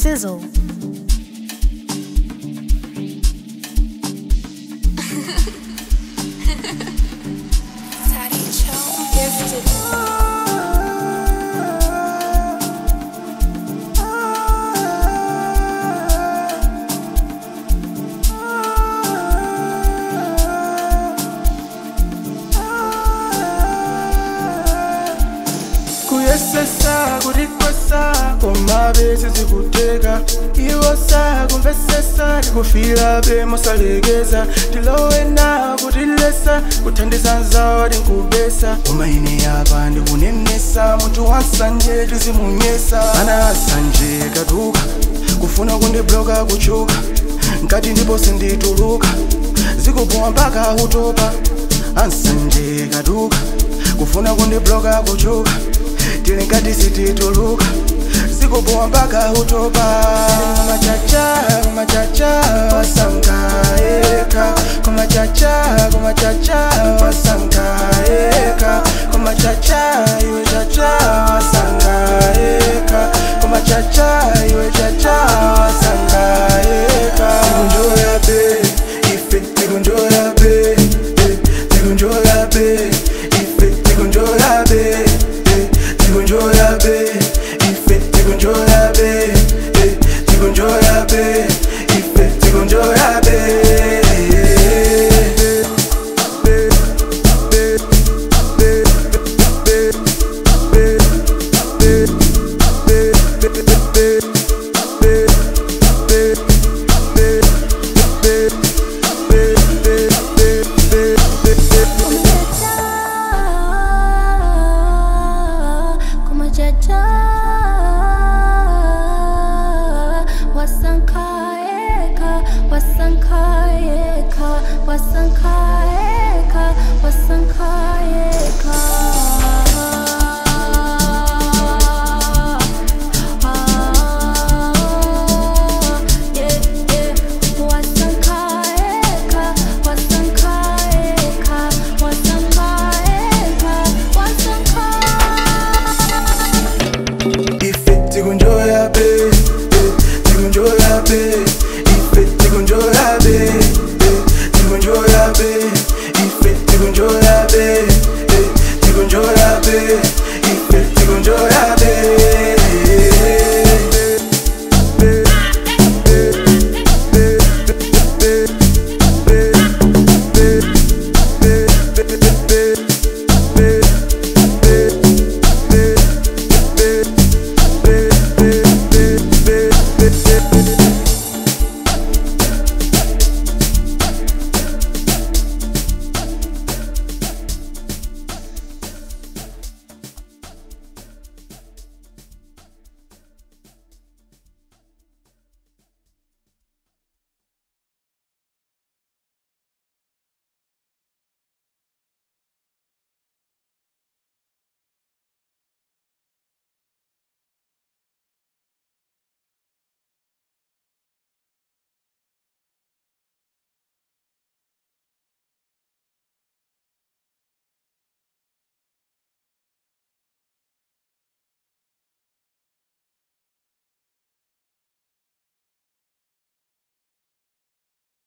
Sizzle. kuyesesa kulikwesa komabe sizikuteka iwosa kumvesesa likufila be mosalekeza tilowe na kutilesa kuthandiza nzawo tinkubesa umaine yapa ndikunenesa munthu wasanje tizimunyesa ana asanje kaduka kufuna kundibloka kuchuka nkati ndipo sindituluka zikupowa mpaka utopa ansanje kaduka kufuna kundibloka kuchuka tili nkati sitituluka zikupowa mpaka utopa kumachacha kumachacha wasankaeka kumachacha kumachacha wasankaeka kumachacha iwe chacha wasankaeka kumachacha iwe chacha wasankaeka tikunjoya be ife tikunjoya be eh, tikunjoya be ife tikunjoya be eh, tikunjoya be ife tikunjoya be eh, tikunjoya be ife tikunjoya be kumachacha wasankaeka wasankaeka wasankaeka wasankaeka yeah, yeah. Wasankaeka, wasankaeka, wasankaeka, wasankaeka. ife tikunjoya be eh, tikunjoya be ife tikunjoya be eh, tikunjoya be ife tikunjoya be eh, tikunjoya be